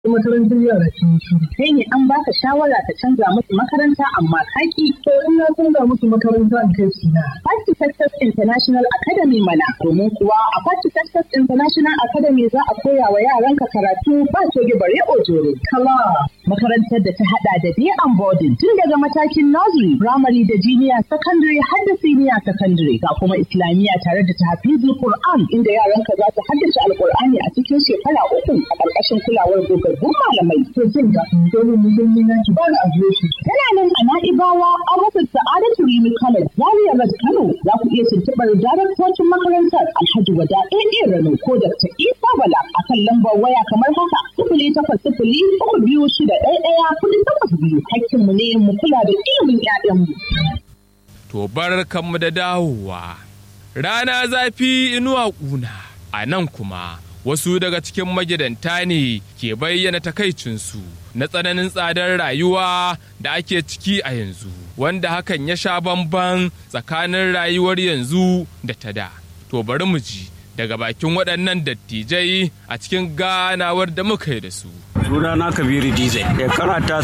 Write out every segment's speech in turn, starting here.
makarantar yara sun shiru. Kai ne an baka shawara ka canza musu makaranta amma kaki. To in na canza musu makaranta in kai su na. Party Success International Academy mana. Domin kuwa a Party Success International Academy za a koya wa yaranka karatu ba coge bare ojoro. Kala. Makarantar da ta hada da day and boarding tun daga matakin nursery, primary da junior secondary har da senior secondary ga kuma islamiyya tare da tahfizul Qur'an inda yaranka za su haddace alqur'ani a cikin shekara uku a ƙarƙashin kulawar gogaggun malamai. To jin ga dole mu don yi naki ba da adireshi. Tana nan a Na'ibawa a wasu Sa'adatu Rimi College Zaria Road Kano za ku iya tuntuɓar daraktocin makarantar Alhaji Wada AA Rano ko Dr. Isa Bala a kan lambar waya kamar haka sifili takwas sifili uku biyu shida ɗaya ɗaya kuɗi takwas biyu hakkinmu ne mu kula da ilimin 'ya'yanmu. To barkanmu da dawowa. Rana zafi inuwa ƙuna, a nan kuma wasu daga cikin magidanta ne ke bayyana takaicinsu na tsananin tsadar rayuwa da ake ciki a yanzu, wanda hakan ya sha bamban tsakanin rayuwar yanzu da ta da. To bari mu ji daga bakin waɗannan dattijai a cikin ganawar da muka yi da su. sunana kabiru diesel shekara ta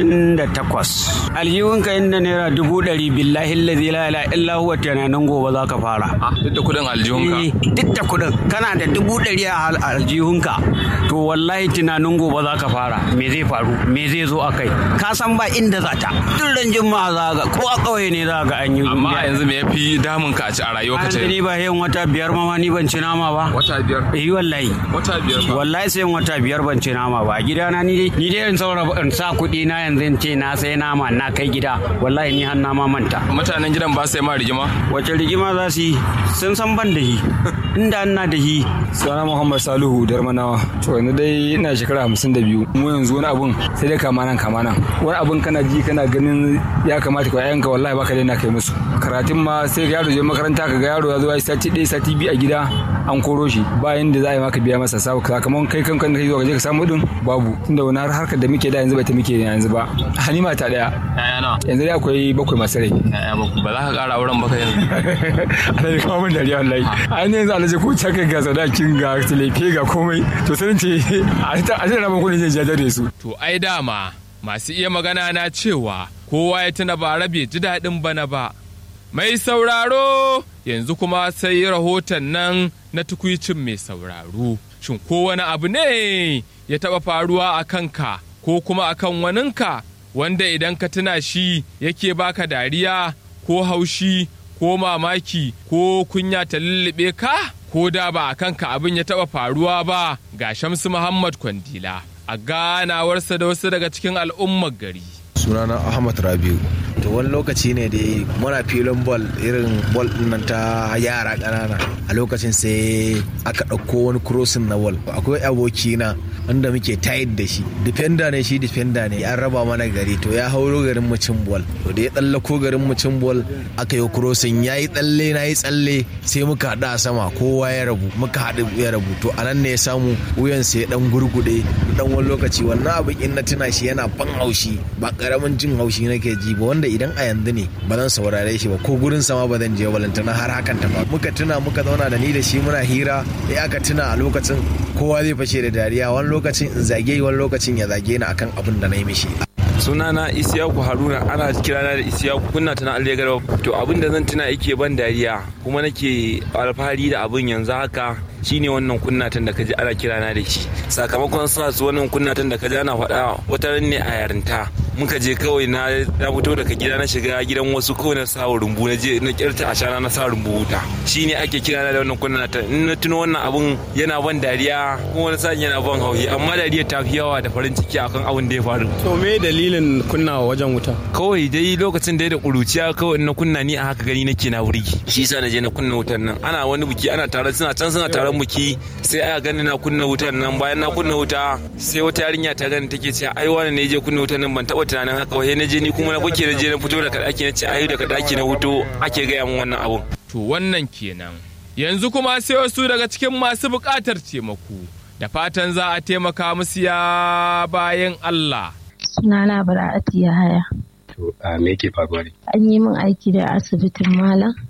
68 aljihunka inda naira dubu ɗari billahi lazi la ila illa huwa tunanin gobe za ka fara Duk da kuɗin aljihunka? Eh, duk da kuɗin kana da dubu ɗari a aljihunka to wallahi tunanin gobe za ka fara me zai faru me zai zo a kai ka san ba inda za ta duk ran juma'a za ga ko a ƙauye ne za ga an yi Amma a yanzu me ya fi damun ka a ci a rayuwa ka yanzu ni ce? ba yin wata biyar ma ni ban ci nama ba Wata biyar. eh wallahi Wata biyar ba. wallahi sai wata biyar ban ci nama ba a gidana ni dai ni dai in saura in sa kuɗi na yanzu in ce na sai nama na kai gida wallahi ni har na ma manta Mutanen gidan ba sai ma rigima? wace rigima za su yi sun san ban da hi inda ina da hi Sana Muhammad Salihu Darmanawa. To yanzu dai ina shekara hamsin da biyu. Mu yanzu wani abun sai dai kama nan kama nan. Wani abun kana ji kana ganin ya kamata ka yanka wallahi baka daina kai musu. Karatun ma sai ga yaro je makaranta ka ga yaro ya zo ya yi sati ɗaya sati biyu a gida an koro shi bayan da za a yi maka biya masa sabu sakamakon kai kankan kai zuwa ka je ka samu din babu tunda wani har harkar da muke da yanzu ba ta muke yanzu ba. Halima ta ɗaya. Yaya na? Yanzu dai akwai bakwai masu rai. Yaya ba ba za ka ƙara auren ba ka yanzu. Alhaji kuma mun dariya wallahi. An yanzu alhaji ko ta kai ga sadakin ga tilefe ga komai to sai ce a ta a ta rabon kudin zai jajar da su. To ai dama masu iya magana na cewa kowa ya tuna ba rabe ji daɗin bana ba. Mai sauraro yanzu kuma sai rahoton nan na tukwicin mai sauraro. Shin ko wani abu ne ya taɓa faruwa a kanka ko kuma a kan waninka wanda idan ka tuna shi yake baka dariya ko haushi ko mamaki ko kunya ta lullube ka ko da ba a kanka abin ya taɓa faruwa ba ga Shamsu Muhammad Kwandila a ganawarsa da wasu daga cikin al'ummar gari. sunana ahmad rabiu to wani lokaci ne da muna filin ball irin ball din nan ta yara ƙanana a lokacin sai aka ɗauko wani crossing na ball akwai abokina wanda muke tayar da shi defender ne shi defender ne an raba mana gari to ya hauro garin mu cin ball to da ya tsallako garin mu cin ball aka yi crossing ya yi tsalle na yi tsalle sai muka haɗu a sama kowa ya rabu muka haɗu ya rabu to anan ne ya samu wuyan sai ya dan gurgude dan wani lokaci wannan abin in na tuna shi yana ban haushi ba karamin jin haushi nake ji ba wanda idan a yanzu ne ba zan saurare shi ba ko gurin sama ba zan je balantana har hakan ta ba muka tuna muka zauna da ni da shi muna hira ya aka tuna a lokacin kowa zai fashe da dariya wani lokacin in zage wani lokacin ya zage ni akan abin da na yi mishi sunana isiyaku haruna ana kirana da isiyaku kunna tana allegar to abin da zan tuna yake ban dariya kuma nake alfahari da abin yanzu haka shine wannan kunnatan da kaji ana kirana da shi sakamakon sa su wannan kunnatan da kaji ana faɗa wata ne a yarinta muka je kawai na na fito daga gida na shiga gidan wasu kawai na sa rumbu na je na kirta a shana na sa rumbu wuta shine ake kirana da wannan kunnatan in na tuno wannan abun yana ban dariya kuma wani sa'in yana ban hauhi amma dariya ta fi yawa da farin ciki akan abin da ya faru To me dalilin kunnawa wajen wuta? kawai dai lokacin da ya da ƙuruciya kawai in na kunna ni a haka gani nake na wurgi shi yasa na je na kunna wutan nan ana wani buki ana tare suna can suna taron buki sai aka gani na kunna wutan nan bayan na kunna wuta sai wata yarinya ta gani take cewa ai wani ne je kunna wutan nan ban taba tunanin haka ba sai na je ni kuma na buke na je na fito daga daki na ce ai daga daki na huto ake gaya min wannan abun To wannan kenan. Yanzu kuma sai wasu daga cikin masu buƙatar taimako da fatan za a taimaka musu ya bayan Allah. Sunana Bara'atu Yahaya. To a me yake faruwa ne? An yi min aiki da asibitin malam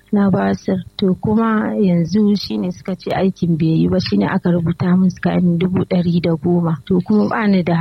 na basir to kuma yanzu shine suka ce aikin bai yi ba shine aka rubuta min kayan dubu ɗari da goma to kuma bani da